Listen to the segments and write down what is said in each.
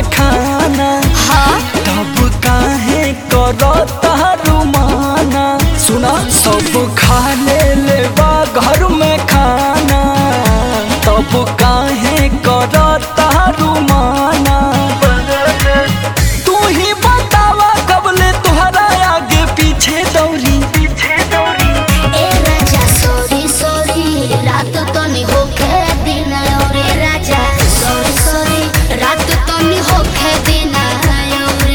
में खाना हाँ तब काहे करो तारू माना सुना सब खा ले लेबा घर में खाना तब काहे करो तारू माना तू ही बतावा कबले तुहरा आगे पीछे दौड़ी पीछे दौड़ी ए राजा सॉरी सॉरी रात तो नहीं होखे दिन औरे राजा सॉरी सॉरी रात तो नहीं होखे दिन औरे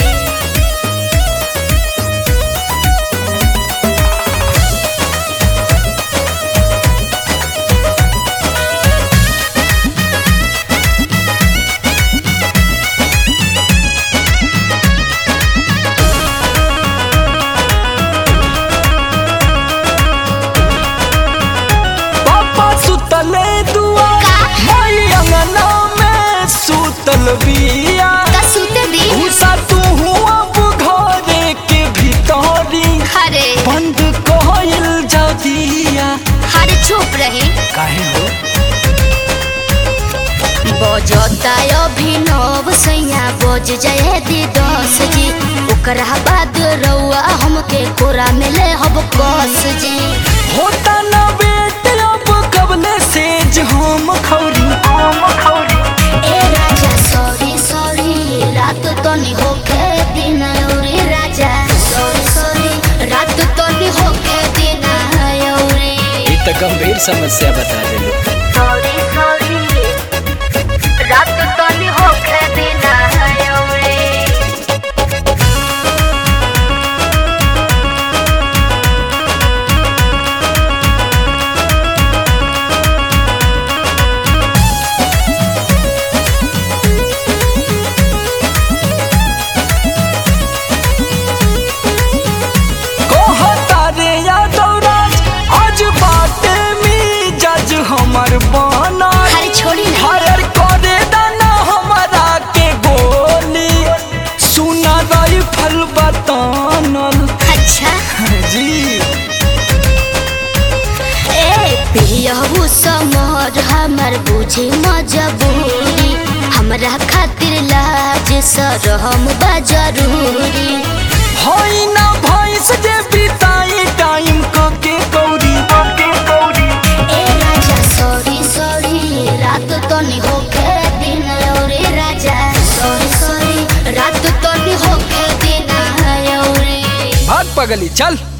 पापा सुतले दुआ का? मई अंगना में सुतल बिया का सुते दी घुसा तू हुआ घरे के भीतरी अरे बंद कहल जा दिया अरे चुप रही काहे हो बजता अभिनव सैया बज जाए दी दस जी ओकरा बाद रउआ हमके कोरा मिले हब कस जी होता ना बेट अब कबले सेज हम खौरी हम खौरी ए राजा सॉरी सॉरी रात तो नहीं होके दिन औरे राजा सॉरी सॉरी रात तो नहीं होके दिन औरे ये तो गंभीर समस्या बता दे सॉरी सॉरी रात तो नहीं होके दिन औरे कहता रे यादव राज आज बाटे में जज हमर बना अरे छोड़ी ना हर करे दाना हमारा के गोली सुना राइफल बतानल अच्छा जी ए पियहू समर हमर बुझे मजबूरी हमरा खातिर लाज सरहम बा जरूरी होई ना भैंस जे बिताई टाइम के कौड़ी के कौड़ी ए राजा सॉरी सॉरी रात तो नहीं होके दिन औरे राजा सॉरी सॉरी रात तो नहीं होके दिन औरे भाग पगली चल